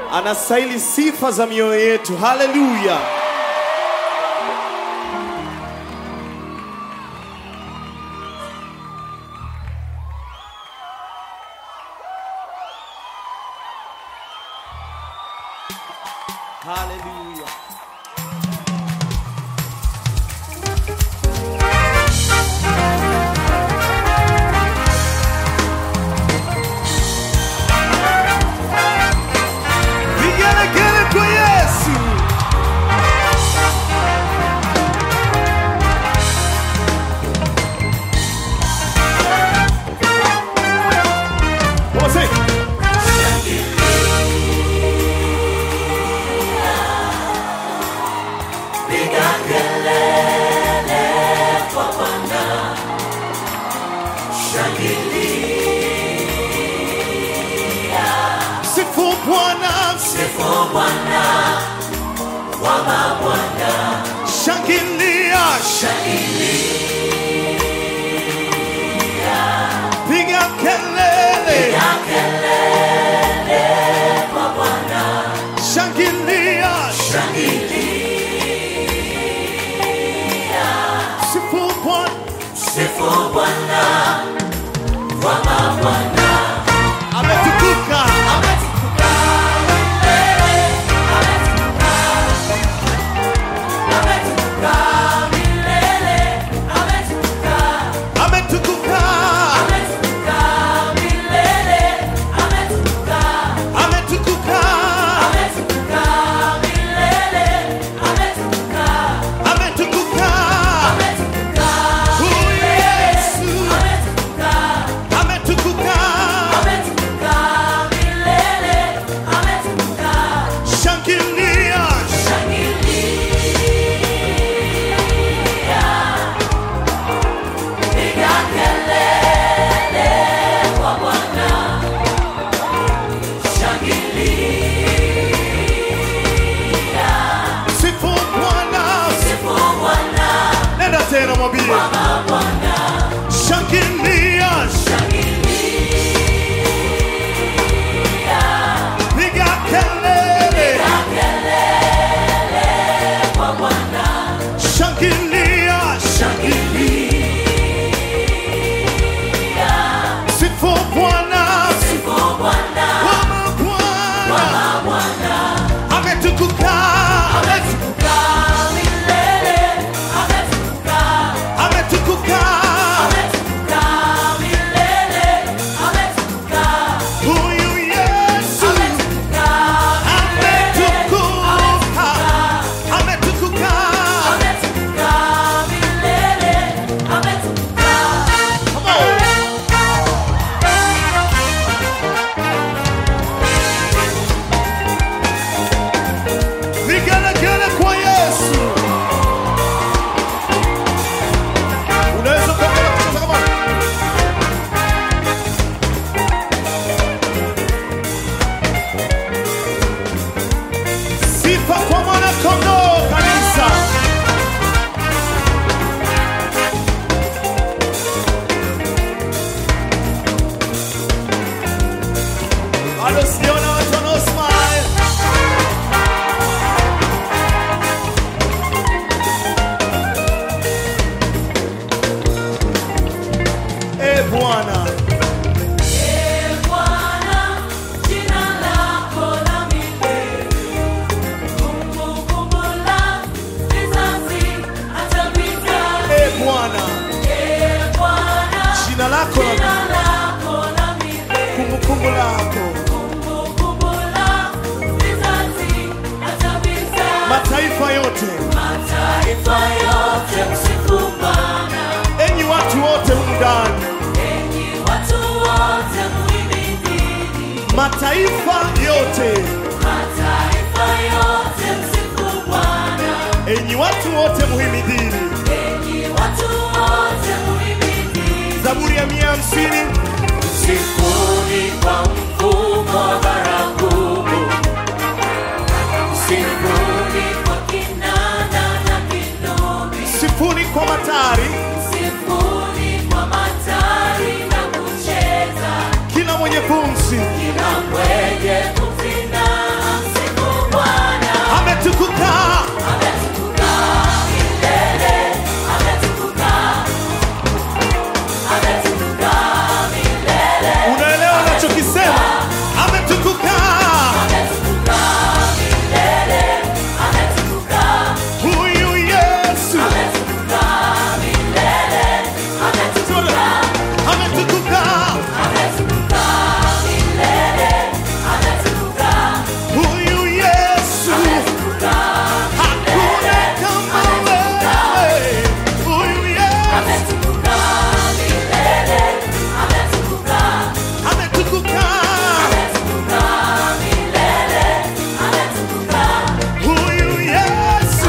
anastahili sifa za mioyo yetu. Haleluya! Haleluya! Vigelegele kwa Yesu. Come on, sing. Sifu Bwana, shangilia, piga kelele, shangilia, sifu Bwana, ametukuka, ametukuka, ametukuka, ametukuka, huyu Yesu ametukuka, shangilia, sifu Bwana, nenda tena mwambie, shangilia, piga kelele, shangilia, sifu Bwana, Wama Bwana ametukuka, ametukuka, huyu Yesu ametukuka, ametukuka, come on. Vigelegele kwa Yesu. Unaweza kuendelea kucheza kama Sifa kwa mwana kondoo kanisa. Bado sijaona watu wanao smile. Eh, Bwana. Eh, Bwana. Jina lako na kumbukumbu lako. Mataifa yote, Mataifa yote msifu Bwana, enyi watu wote humu ndani, enyi watu wote muhimidini. mataifa yote, Mataifa yote msifu Bwana, enyi watu wote muhimidini. enyi watu wote muhimidini. Zaburi ya mia hamsini Msifuni kwa mfumo wa baragumu, msifuni kwa kinanda na kinubi, sifuni kwa matari, msifuni kwa matari na kucheza kila mwenye pumzi kila mwenye pumzi na anachokisema ametukuka huyu yesu ametukuka huyu yesu hakuna kama wewe huyu yesu ametukuka huyu yesu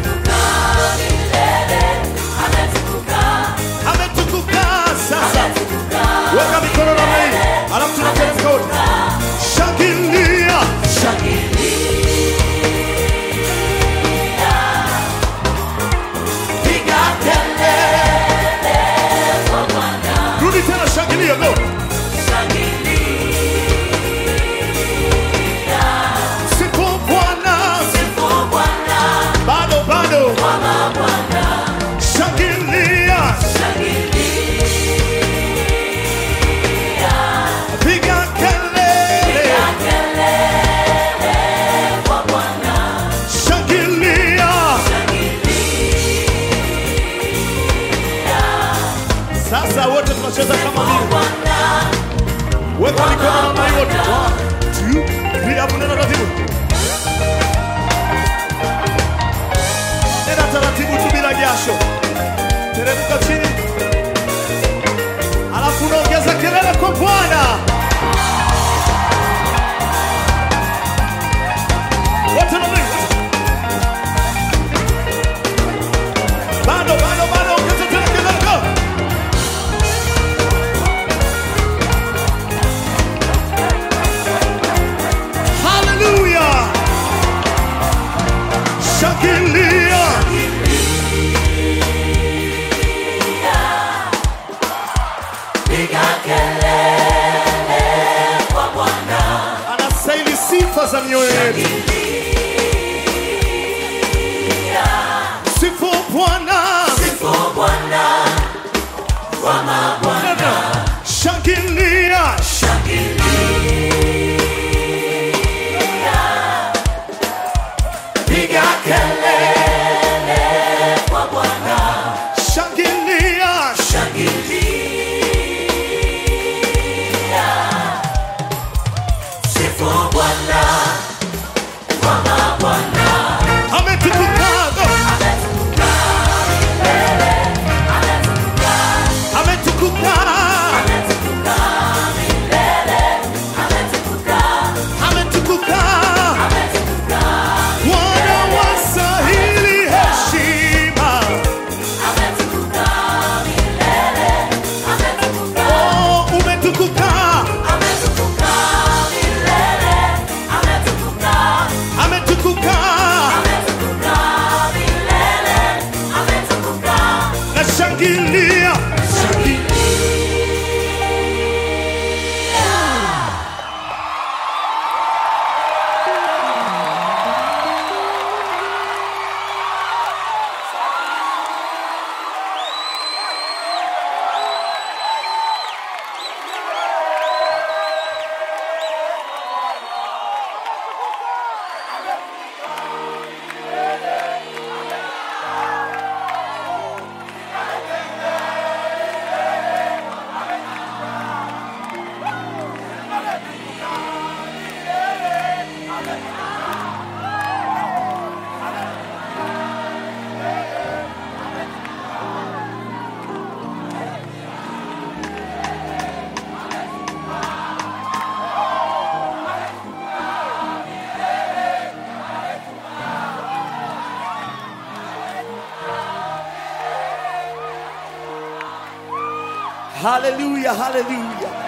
ametukuka sasa weka mikono namna hii alafu tunateremka wote shangilia piga kelele rudi tena shangilia go sifu bwana bado bado shangilia piga kelele shangilia sasa wote tunacheza kama vile weka mikono namna hii wote One, two, three, hapo nenda taratibu nenda taratibu tu bila jasho teremka chini alafu unaongeza kelele kwa bwana wote namna hii wote. bado bado bado ongeza tena kelele go Hallelujah! Shangilia! Anastahili sifa za mioyo yetu. Sifu Bwana. Shangilia! Shangilia! Ametukuka! Ametukuka! Ametukuka! Bwana wastahili heshima. Oh, umetukuka! Ametukuka! Nashangilia! Hallelujah, hallelujah.